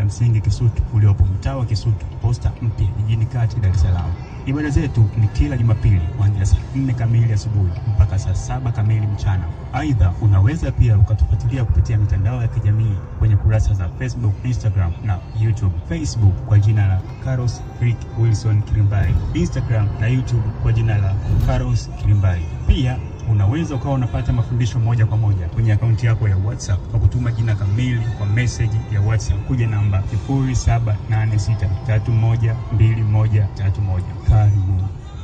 msingi Kisutu uliopo mtaa wa Kisutu, posta mpya jijini kati Dar es Salaam. Ibada zetu ni kila Jumapili kuanzia saa nne kamili asubuhi mpaka saa saba kamili mchana. Aidha, unaweza pia ukatufuatilia kupitia mitandao ya kijamii kwenye kurasa za Facebook, Instagram na YouTube. Facebook kwa jina la Carlos Rick Wilson Kilimbai, Instagram na YouTube kwa jina la Carlos Kilimbai. Pia unaweza ukawa unapata mafundisho moja kwa moja kwenye akaunti yako ya WhatsApp kwa kutuma jina kamili kwa message ya WhatsApp kuja namba 0786312131. Karibu.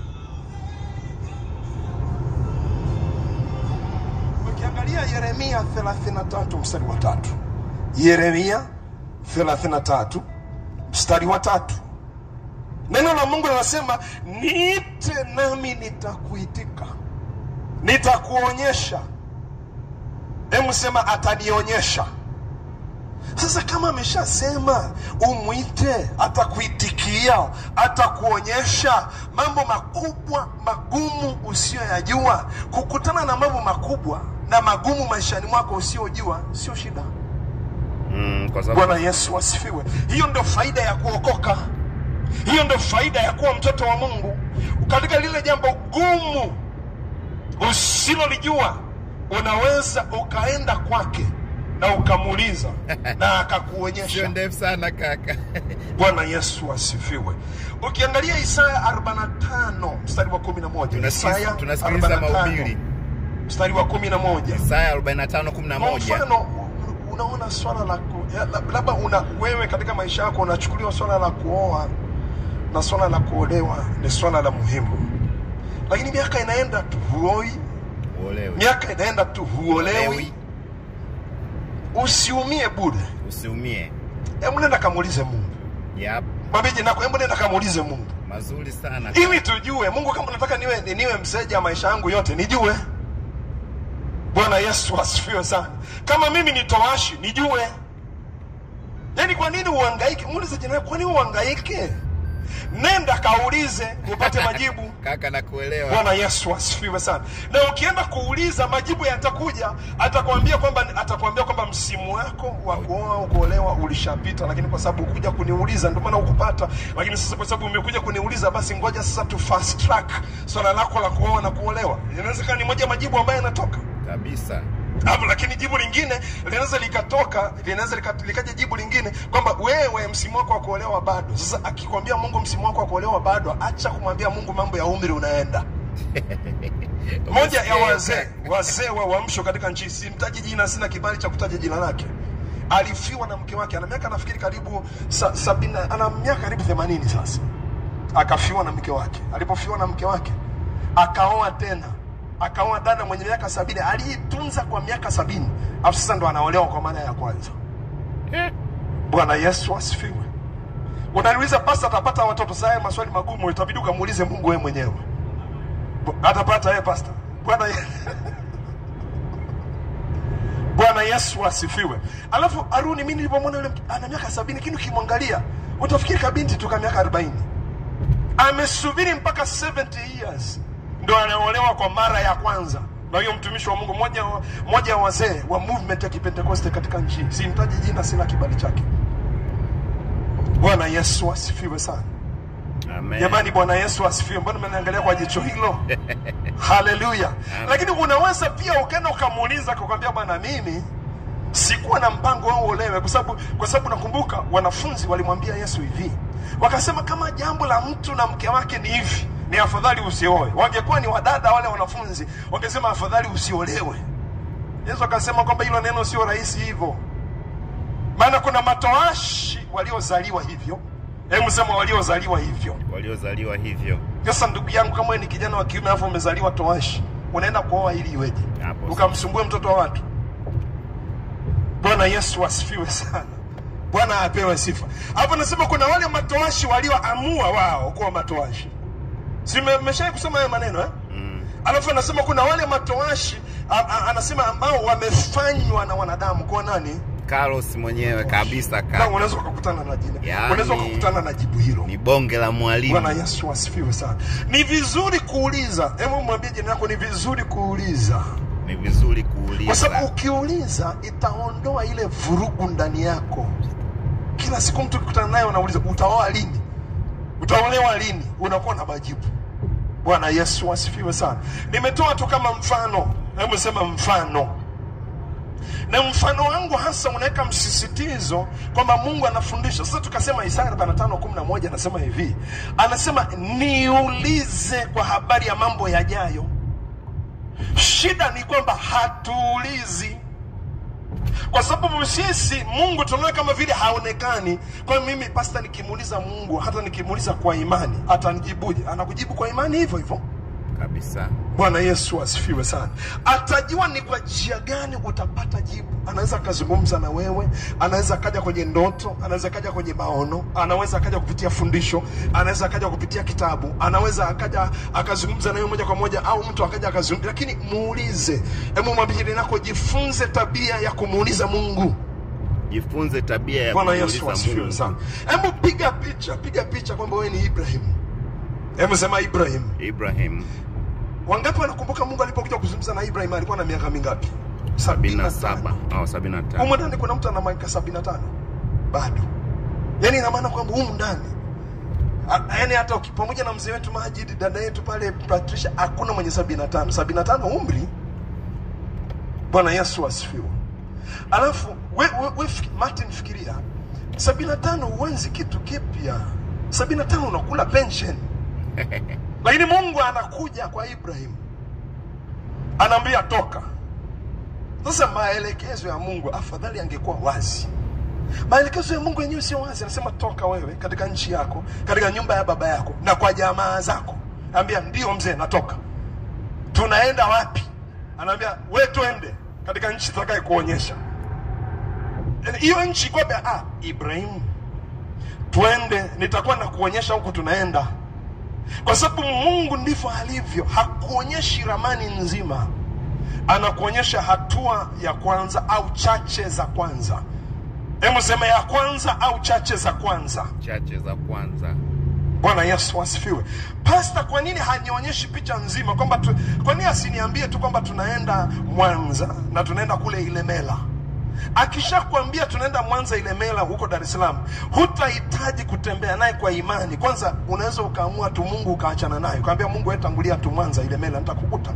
Ukiangalia Yeremia 33 mstari wa tatu, Yeremia 33 mstari wa tatu, neno la Mungu linasema niite nami nitakuitika, nitakuonyesha. Hebu sema atanionyesha. Sasa kama ameshasema umwite, atakuitikia, atakuonyesha mambo makubwa magumu usiyoyajua. Kukutana na mambo makubwa na magumu maishani mwako usiyojua sio shida. Mm, kwa sababu Bwana Yesu asifiwe. Hiyo ndio faida ya kuokoka, hiyo ndio faida ya kuwa mtoto wa Mungu. Katika lile jambo gumu usilolijua, unaweza ukaenda kwake na ukamuuliza na sio akakuonyesha. ndefu sana kaka. Bwana Yesu asifiwe. Ukiangalia Isaya 45 mstari wa 11, Isaya Tunasikiza tunasikiliza 45 mahubiri mstari wa 11 Isaya 45 kwa 11. mfano unaona swala la ku- ya, lab- labda una wewe katika maisha yako unachukuliwa swala la kuoa na swala la kuolewa ni swala la muhimu, lakini miaka inaenda tu huoi, Uolewe. miaka inaenda tu huolewi. Uolewi, Usiumie bure, Usiumie. hebu nenda kamuulize Mungu. Yep. Mwambie jinako, hebu nenda kamuulize Mungu Mazuri sana. ili tujue Mungu, kama unataka niwe niwe mseja maisha yangu yote, nijue. Bwana Yesu asifiwe sana. Kama mimi ni towashi, nijue. Yaani, kwa nini uhangaike? Muulize jirani, kwa nini uhangaike? Nenda kaulize upate majibu. Kaka nakuelewa. Bwana Yesu asifiwe sana. Na ukienda kuuliza majibu yatakuja, atakwambia kwamba atakwambia kwamba msimu wako wa kuoa au kuolewa ulishapita, lakini kwa sababu ukuja kuniuliza ndio maana ukupata. Lakini sasa kwa sababu umekuja kuniuliza, basi ngoja sasa tu fast track swala lako la kuoa na kuolewa. Inawezekana ni moja majibu ambayo yanatoka Kabisa. hapo, lakini jibu lingine linaweza likatoka, linaweza lika- likaja jibu lingine kwamba wewe msimu wako wa kuolewa bado. Sasa akikwambia Mungu msimu wako wa kuolewa bado, acha kumwambia Mungu mambo ya umri unaenda moja ya wazee wazee wa uamsho katika nchi, simtaji jina, sina kibali cha kutaja jina lake, alifiwa na mke wake, ana miaka nafikiri karibu sa, sabini, ana miaka karibu themanini sasa, akafiwa na mke wake. Alipofiwa na mke wake, akaoa tena, akaoa dada mwenye miaka sabini aliitunza kwa miaka sabini, alafu sasa ndo anaolewa kwa mara ya kwanza. Bwana Yesu asifiwe. Unaniuliza pasta, atapata watoto? Sasa haya maswali magumu, itabidi ukamuulize Mungu wewe mwenyewe atapata yeye pasta. Bwana Ye- Bwana Yesu asifiwe. Alafu Aruni, mimi nilipomwona yule mtu ana miaka sabini, lakini ukimwangalia utafikiri kabinti tu ka miaka arobaini. Amesubiri mpaka 70 years ndo anaolewa kwa mara ya kwanza na huyo mtumishi wa Mungu, moja wa- moja wa wazee wa movement ya Kipentekoste katika nchi. Simtaji jina, sina kibali chake. Bwana Yesu asifiwe sana. Amen. Jamani, Bwana Yesu asifiwe. Mbona mnaniangalia kwa jicho hilo? Haleluya! Lakini unaweza pia ukaenda ukamuuliza akakwambia, bwana, mimi sikuwa na mpango wao uolewe, kwa sababu kwa sababu nakumbuka wanafunzi walimwambia Yesu hivi, wakasema kama jambo la mtu na mke wake ni hivi, ni afadhali usioe. Wangekuwa ni wadada wale wanafunzi, wangesema afadhali usiolewe. Yesu akasema kwamba hilo neno sio rahisi hivyo, maana kuna matoashi waliozaliwa hivyo. Hebu sema waliozaliwa hivyo. Waliozaliwa hivyo. Sasa ndugu yangu, kama wewe ni kijana wa kiume alafu umezaliwa toashi, unaenda kuoa ili iweje? Hapo Ukamsumbue mtoto wa watu? Bwana Yesu asifiwe sana. Bwana apewe sifa. Hapo nasema kuna wale matoashi walioamua wao kuwa matoashi. Si mmeshawahi kusoma haya maneno eh? Mm. Alafu anasema kuna wale matoashi a, a, anasema ambao wamefanywa na wanadamu kwa nani? Carlos mwenyewe kabisa Na kaka. unaweza ukakutana na jina. Yaani- Unaweza ukakutana na jibu hilo. Ni bonge la Bwana mwalimu. Yesu asifiwe sana. Ni vizuri kuuliza. Hebu mwambie jirani yako, ni vizuri kuuliza, Ni vizuri kwa sababu kuuliza. ukiuliza itaondoa ile vurugu ndani yako. kila siku mtu ukikutana naye unauliza utaoa lini utaolewa lini unakuwa na majibu bwana yesu asifiwe sana nimetoa tu kama mfano hebu sema mfano na mfano wangu hasa unaweka msisitizo kwamba mungu anafundisha sasa tukasema isaya 45:11 anasema hivi anasema niulize kwa habari ya mambo yajayo shida ni kwamba hatuulizi kwa sababu sisi mungu tunaona kama vile haonekani kwa hiyo mimi pasta nikimuuliza mungu hata nikimuuliza kwa imani atanijibuje anakujibu kwa imani hivyo hivyo kabisa bwana yesu asifiwe sana atajua ni kwa njia gani utapata jibu anaweza akazungumza na wewe anaweza akaja kwenye ndoto anaweza akaja kwenye maono anaweza akaja kupitia fundisho anaweza akaja kupitia kitabu anaweza akaja akazungumza na wewe moja kwa moja au mtu akaja akazungumza lakini muulize hebu mwambie jirani yako jifunze tabia ya kumuuliza mungu jifunze tabia ya bwana kumuuliza yesu asifiwe Mungu. sana hebu piga picha piga picha kwamba wewe ni ibrahim hebu sema ibrahim Ibrahim wangapi wanakumbuka mungu alipokuja kuzungumza na ibrahim alikuwa na miaka mingapi sabini na Sabini na saba tano. au sabini na tano humu ndani kuna mtu ana miaka sabini na tano bado yaani ina maana kwamba humu ndani A- yaani hata uki- pamoja na mzee wetu majid dada yetu pale patricia hakuna mwenye sabini na tano sabini na tano umri bwana yesu asifiwe alafu we, we, we, fiki- martin fikiria sabini na tano huenzi kitu kipya sabini na tano unakula pension lakini mungu anakuja kwa ibrahim anaambia toka sasa maelekezo ya mungu afadhali angekuwa wazi maelekezo ya mungu yenyewe sio wazi anasema toka wewe katika nchi yako katika nyumba ya baba yako na kwa jamaa zako ambia ndio mzee natoka tunaenda wapi anaambia we twende katika nchi tutakaye kuonyesha Yaani, hiyo nchi kwamba ah, ibrahimu twende nitakuwa na kuonyesha huku tunaenda kwa sababu mungu ndivyo alivyo hakuonyeshi ramani nzima anakuonyesha hatua ya kwanza au chache za kwanza hebu sema ya kwanza au chache za kwanza chache za kwanza bwana yesu asifiwe pasta kwa nini hanionyeshi picha nzima kwamba tu, kwa nini asiniambie tu kwamba tunaenda mwanza na tunaenda kule ilemela akishakwambia tunaenda mwanza ilemela huko dar es salaam hutahitaji kutembea naye kwa imani kwanza unaweza ukaamua tu mungu ukaachana naye ukaambia mungu wewe tangulia tu mwanza ilemela nitakukuta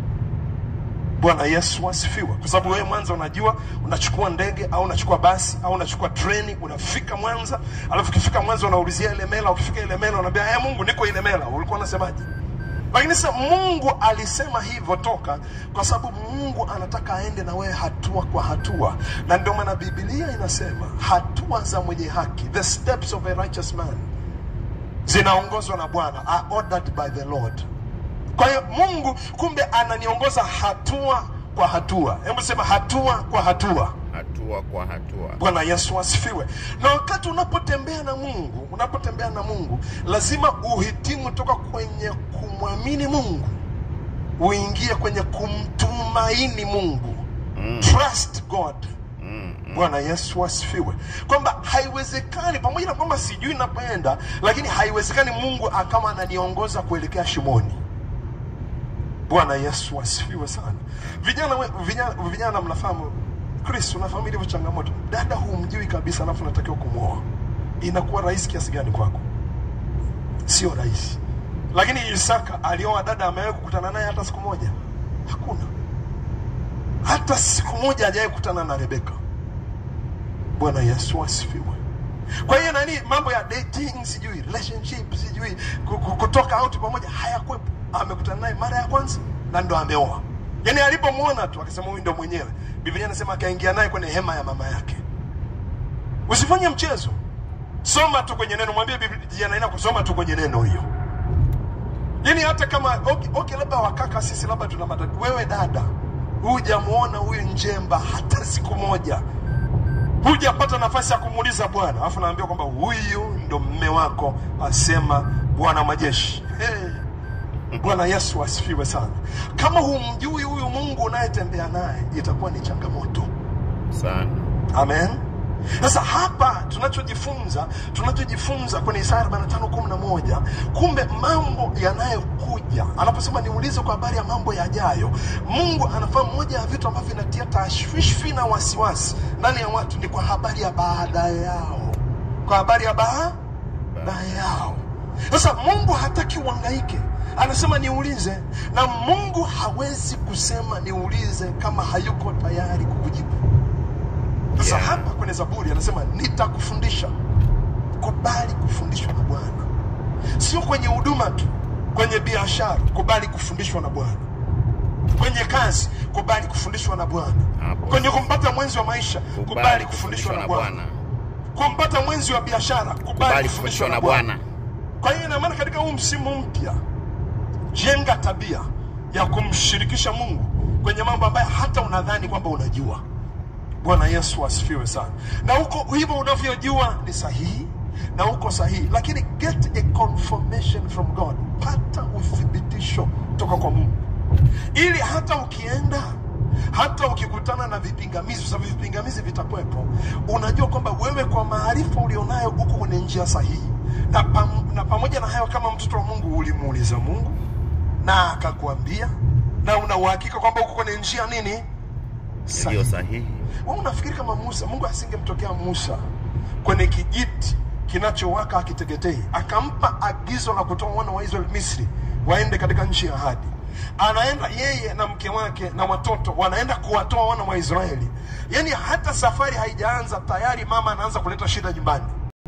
bwana yesu asifiwe kwa sababu wewe mwanza unajua unachukua ndege au unachukua basi au unachukua treni unafika mwanza alafu ukifika mwanza unaulizia ilemela ukifika ilemela unaambia hey, mungu niko ilemela ulikuwa unasemaje lakini sasa mungu alisema hivyo toka kwa sababu mungu anataka aende na wewe hatua kwa hatua na ndio maana bibilia inasema hatua za mwenye haki the steps of a righteous man zinaongozwa na bwana are ordered by the lord kwa hiyo mungu kumbe ananiongoza hatua kwa hatua hebu sema hatua kwa hatua hatua kwa hatua bwana yesu asifiwe na wakati unapotembea na mungu unapotembea na mungu lazima uhitimu toka kwenye kumwamini mungu uingie kwenye kumtumaini mungu Mm. trust god mm, mm. bwana yesu asifiwe kwamba haiwezekani pamoja na kwamba sijui napoenda lakini haiwezekani mungu akawa ananiongoza kuelekea shimoni bwana yesu asifiwe sana vijana we- vijana, vijana mnafahamu chris unafahamu ilivyo changamoto dada humjui kabisa alafu unatakiwa kumwoa inakuwa rahisi kiasi gani kwako sio rahisi lakini isaka alioa dada amewahi kukutana naye hata siku moja hakuna hata siku moja hajawahi kukutana na rebeka bwana yesu asifiwe kwa hiyo nani mambo ya dating sijui relationship sijui ku- ku- kutoka out pamoja hayakwepo amekutana naye mara ya kwanza na ndo ameoa yaani alipomwona tu akasema huyu ndo mwenyewe biblia anasema akaingia naye kwenye hema ya mama yake usifanye mchezo soma tu kwenye neno mwambie biblia inaenda kusoma tu kwenye neno hiyo yaani hata kama okay, okay labda wakaka sisi labda tuna matatizo wewe dada hujamuona huyu njemba hata siku moja hujapata nafasi ya kumuuliza bwana alafu naambia kwamba huyu ndo mme wako asema bwana majeshi hey. bwana yesu asifiwe sana kama humjui huyu mungu unayetembea naye itakuwa ni changamoto sana amen sasa hapa tunachojifunza tunachojifunza kwenye isaya 45:11 kumbe mambo yanayokuja anaposema niulize kwa habari ya mambo yajayo mungu anafahamu moja ya vitu ambavyo vinatia tashwishwi na wasiwasi ndani ya watu ni kwa habari ya baada yao kwa habari ya baa baa yao. Sasa Mungu hataki uhangaike, anasema niulize, na Mungu hawezi kusema niulize kama hayuko tayari kukujibu. Sasa Yeah. hapa kwenye Zaburi anasema nitakufundisha. Kubali kufundishwa na Bwana, sio kwenye huduma tu, kwenye biashara kubali kufundishwa na Bwana, kwenye kazi kubali kufundishwa na Bwana, Hapo. kwenye kumpata mwenzi wa maisha kubali kufundishwa na Bwana, kumpata mwenzi wa biashara kubali Kubali kufundishwa na Bwana. Bwana. Kwa hiyo ina maana katika huu msimu mpya, jenga tabia ya kumshirikisha Mungu kwenye mambo ambayo hata unadhani kwamba unajua. Bwana Yesu asifiwe sana. Na huko hivyo unavyojua ni sahihi na uko sahihi, lakini get a confirmation from God, pata uthibitisho kutoka kwa Mungu, ili hata ukienda hata ukikutana na vipingamizi, kwa sababu vipingamizi vitakuwepo, unajua kwamba wewe kwa maarifa ulionayo uko kwenye njia sahihi, na, pam, na pamoja na hayo, kama mtoto wa Mungu ulimuuliza Mungu na akakwambia, na una uhakika kwamba uko kwenye njia nini Iliyo sahihi. wewe unafikiri kama Musa, Mungu asingemtokea Musa kwenye kijiti kinachowaka akiteketei, akampa agizo la kutoa wana wa Israeli Misri waende katika nchi ya ahadi. Anaenda yeye na mke wake na watoto, wanaenda kuwatoa wana wa Israeli. Yaani hata safari haijaanza tayari mama anaanza kuleta shida nyumbani.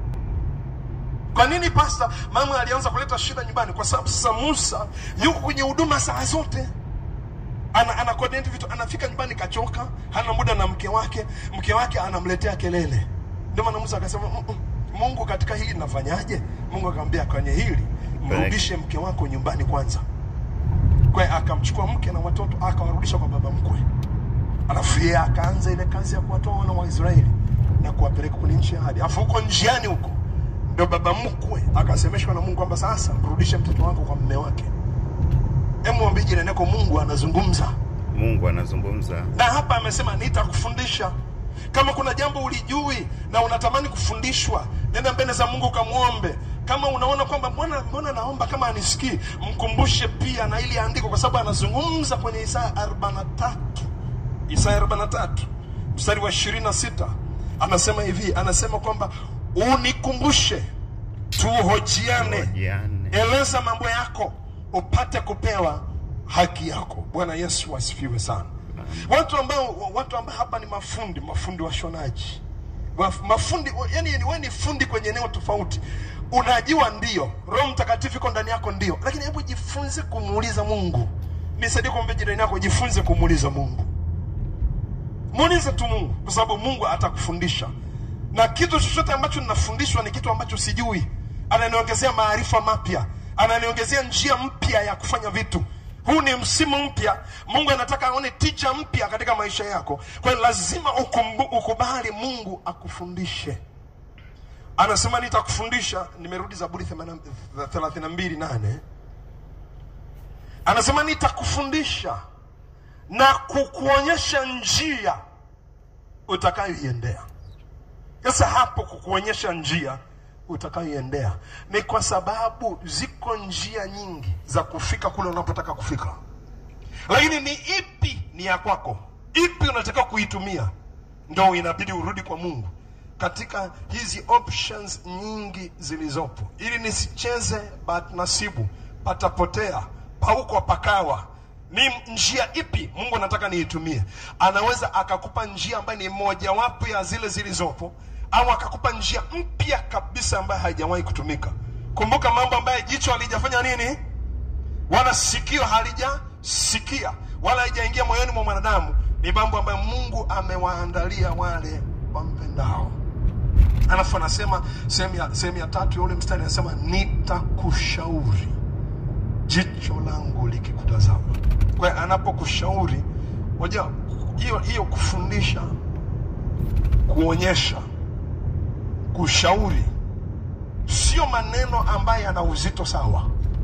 Kwa nini pasta? Mama alianza kuleta shida nyumbani kwa sababu sasa Musa yuko kwenye huduma saa zote ana, ana coordinate vitu, anafika nyumbani kachoka, hana muda na mke wake, mke wake anamletea kelele. Ndio maana Musa akasema "Mm, mm, Mungu, katika hili nafanyaje? Mungu akamwambia kwenye hili mrudishe mke wako nyumbani kwanza. Kwa hiyo akamchukua mke na watoto akawarudisha kwa baba mkwe, alafu yeye akaanza ile kazi ya kuwatoa wana wa Israeli na kuwapeleka kwenye nchi ya ahadi. Alafu huko njiani huko ndio baba mkwe akasemeshwa na Mungu kwamba sasa mrudishe mtoto wako kwa mume wake. Hebu mwambie jirani yako, Mungu anazungumza Mungu anazungumza. na hapa amesema nitakufundisha. Kama kuna jambo ulijui na unatamani kufundishwa, nenda mbele za Mungu kamwombe. Kama unaona kwamba mbona mbona naomba kama anisikii, mkumbushe pia na ili andiko, kwa sababu anazungumza kwenye Isaya 43 Isaya 43 mstari wa 26 anasema hivi, anasema kwamba unikumbushe, tuhojiane Hojiane. eleza mambo yako upate kupewa haki yako. Bwana Yesu asifiwe sana. Watu ambao watu ambao hapa ni mafundi, mafundi washonaji, Waf- mafundi yani, wewe ni fundi kwenye eneo tofauti. Unajua ndio, Roho Mtakatifu iko ndani yako ndio, lakini hebu jifunze kumuuliza Mungu. Nisaidie kumwambia jirani yako, jifunze kumuuliza Mungu. Muulize tu Mungu, kwa sababu Mungu atakufundisha, na kitu chochote ambacho ninafundishwa ni kitu ambacho sijui, ananiongezea maarifa mapya, ananiongezea njia mpya ya kufanya vitu. Huu ni msimu mpya, Mungu anataka aone ticha mpya katika maisha yako. Kwa hiyo lazima ukumbu, ukubali Mungu akufundishe. Anasema nitakufundisha. Nimerudi Zaburi 32 nane, anasema nitakufundisha na kukuonyesha njia utakayoiendea. Sasa hapo kukuonyesha njia utakayoiendea ni kwa sababu ziko njia nyingi za kufika kule unapotaka kufika, lakini ni ipi ni ya kwako, ipi unataka kuitumia, ndo inabidi urudi kwa Mungu katika hizi options nyingi zilizopo, ili nisicheze bahati nasibu, patapotea, pauko pakawa ni njia ipi Mungu anataka niitumie? Anaweza akakupa njia ambayo ni mojawapo ya zile zilizopo, au akakupa njia mpya kabisa ambayo haijawahi kutumika. Kumbuka mambo ambayo jicho halijafanya nini, wala sikio halijasikia, wala haijaingia moyoni mwa mwanadamu, ni mambo ambayo Mungu amewaandalia wale wampendao. Alafu anasema sehemu ya, sehemu ya tatu ya ule mstari anasema nitakushauri jicho langu likikutazama. Kwa hiyo anapokushauri, unajua hiyo hiyo kufundisha, kuonyesha, kushauri sio maneno ambayo yana uzito sawa.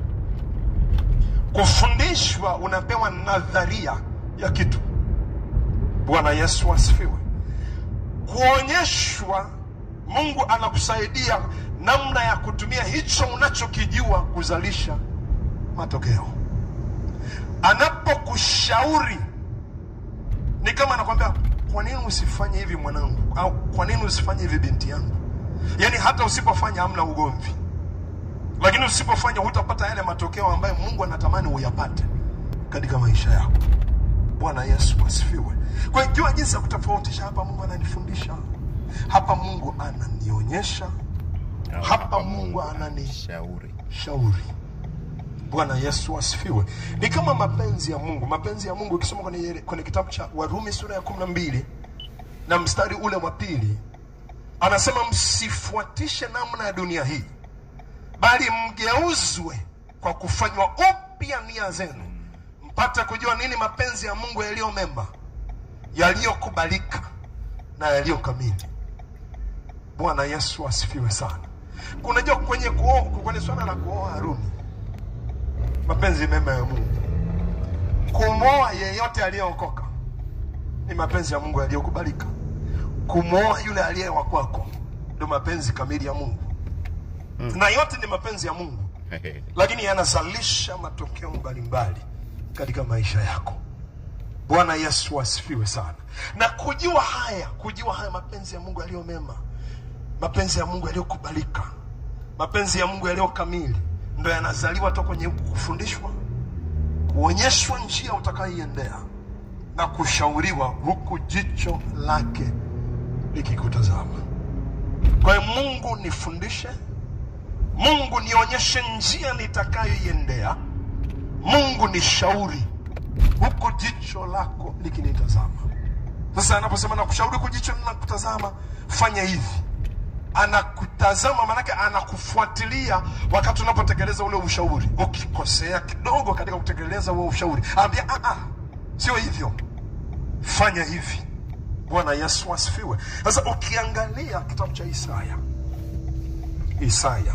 Kufundishwa unapewa nadharia ya kitu. Bwana Yesu asifiwe. Kuonyeshwa, Mungu anakusaidia namna ya kutumia hicho unachokijua kuzalisha matokeo. Anapokushauri ni kama anakwambia, kwa nini usifanye hivi mwanangu, au kwa nini usifanye hivi binti yangu? yaani hata usipofanya hamna ugomvi lakini usipofanya hutapata yale matokeo ambayo mungu anatamani uyapate katika maisha yako bwana yesu asifiwe kwa hiyo jua jinsi ya kutofautisha hapa mungu ananifundisha hapa mungu ananionyesha hapa mungu ananishauri shauri bwana yesu asifiwe ni kama mapenzi ya mungu mapenzi ya mungu ukisoma kwenye, kwenye kitabu cha warumi sura ya kumi na mbili na mstari ule wa pili anasema msifuatishe namna ya dunia hii bali mgeuzwe kwa kufanywa upya nia zenu mpate kujua nini mapenzi ya mungu yaliyo mema yaliyokubalika na yaliyo kamili bwana yesu asifiwe sana unajua kwenye kuoa kwenye swala la kuoa haruni mapenzi mema ya mungu kumwoa yeyote aliyeokoka ni mapenzi ya mungu yaliyokubalika kumwoa yule aliye wa kwako ndio mapenzi kamili ya mungu mm. na yote ni mapenzi ya mungu lakini yanazalisha matokeo mbalimbali katika maisha yako bwana yesu asifiwe sana na kujua haya kujua haya mapenzi ya mungu yaliyo mema mapenzi ya mungu yaliyokubalika mapenzi ya mungu yaliyo kamili ndo yanazaliwa to kwenye kufundishwa kuonyeshwa njia utakayoiendea na kushauriwa huku jicho lake likikutazama kwa hiyo mungu nifundishe mungu nionyeshe njia nitakayoiendea mungu nishauri huku jicho lako likinitazama sasa anaposema nakushauri huku jicho linakutazama fanya hivi anakutazama maanake anakufuatilia wakati unapotekeleza ule ushauri ukikosea kidogo katika kutekeleza huo ushauri ambia "Ah, ah, sio hivyo fanya hivi bwana yesu asifiwe sasa ukiangalia kitabu cha isaya isaya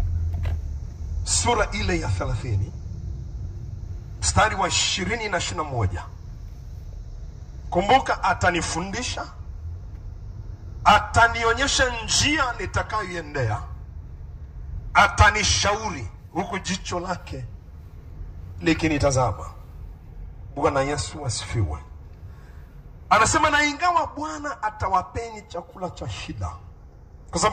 sura ile ya thelathini mstari wa ishirini na ishiri na moja kumbuka atanifundisha atanionyesha njia nitakayoiendea atanishauri huku jicho lake likinitazama bwana yesu asifiwe anasema na ingawa bwana atawapeni chakula cha shida